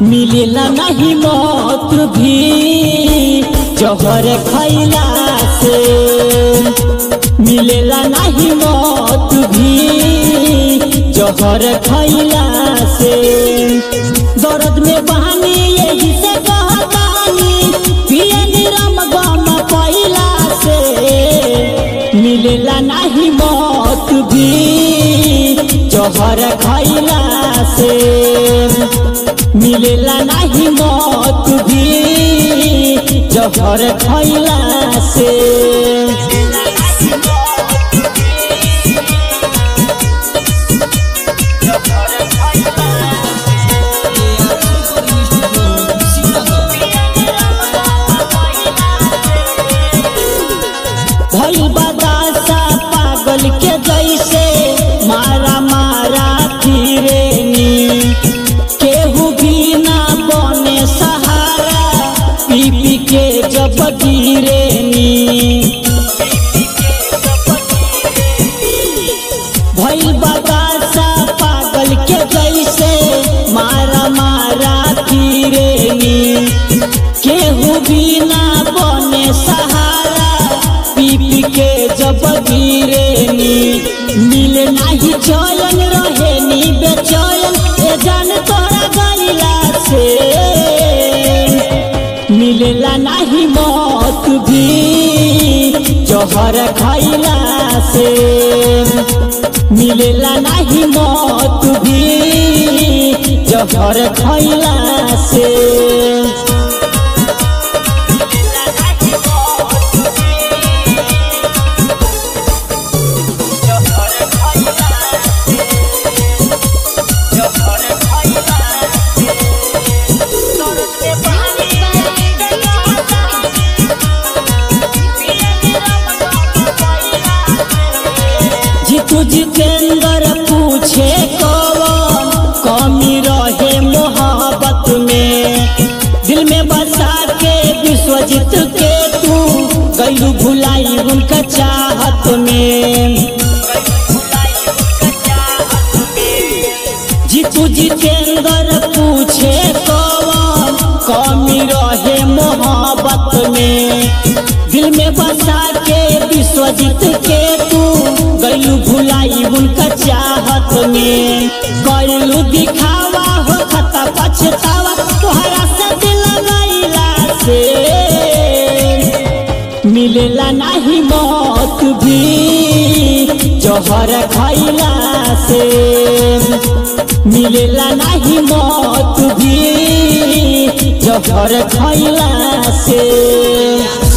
मिलेला नहीं मौत भी जहर खैला से मिलेला नहीं मौत भी जहर खैला से दर्द में बहानी यही से कहतानी पिए निरम गम पैला से मिलेला नहीं मौत भी जहर खैला से मिलेला नहीं मौत भी जहर खैला से भइल बदासा पागल के जैसे मारा मारा फिरेनी केहू भी ना बने सहारा पी पी के जब गिरेनी भइल बदासा पागल के जैसे मारा मारा फिरेनी केहू भी ना बने सहारा पी पी के जब गिरेनी मिल नाही चयन रहेनी बेचयन ए जान तोरा गईला से मिलेला नहीं मौत भी जहर खैला से मिलेला नहीं मौत भी जहर खैला से जीतू जितेंद्र पूछे कौन कमी रहे मोहब्बत में दिल में बसा के विश्वजीत के तू गैलू भुलाई उनका चाहत में जीतू जितेंद्र पूछे कौन कमी रहे मोहब्बत में दिल में बसा के विश्वजीत के तू गैलू भुलाई उनका चाहत में गैलू दिखावा हो खता पछतावा तोहरा से दिल गैला से मिलेला नहीं मौत भी जहर खैला से मिलेला नहीं मौत भी जहर खैला से